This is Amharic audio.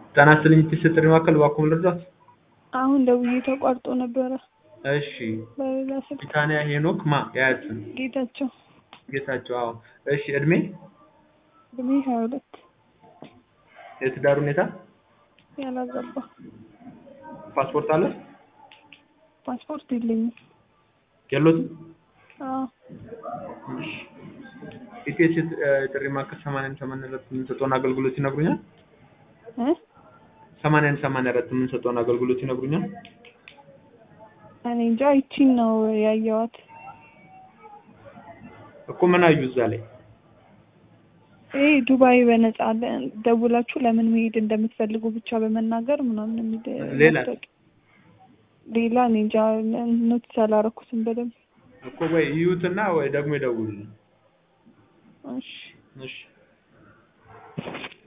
ጤና ይስጥልኝ የትስስር ጥሪ ማዕከል እባክዎ ምን ልርዳዎት? አሁን ደውዬ ተቋርጦ ነበረ እሺ በሌላ ስልክ። ቢታንያ ሄኖክ ማ የአያት ስም? ጌታቸው ጌታቸው አዎ እሺ እድሜ እድሜ ሀያ ሁለት የትዳር ሁኔታ ያላገባ ፓስፖርት አለ ፓስፖርት የለኝም። የሎትም አዎ እሺ ኢቲኤስ የጥሪ ማዕከል ሰማንያን ሰማንያ አራት የምንሰጠውን አገልግሎት ይነግሩኛል? እ ሰማንያን ሰማንያ አራት የምንሰጠውን አገልግሎት ይነግሩኛል? እኔ እንጃ ይቺን ነው ያየኋት። እኮ ምን አዩ እዛ ላይ? ይሄ ዱባይ በነፃ አለ ደውላችሁ ለምን መሄድ እንደምትፈልጉ ብቻ በመናገር ምናምን የሚል ሌላ? ማስታወቂያ። ሌላ እኔ እንጃ ኖቲስ አላረኩትም በደንብ። እኮ ወይ ይዩትና ወይ ደግሞ ይደውሉልኝ። እሺ እሺ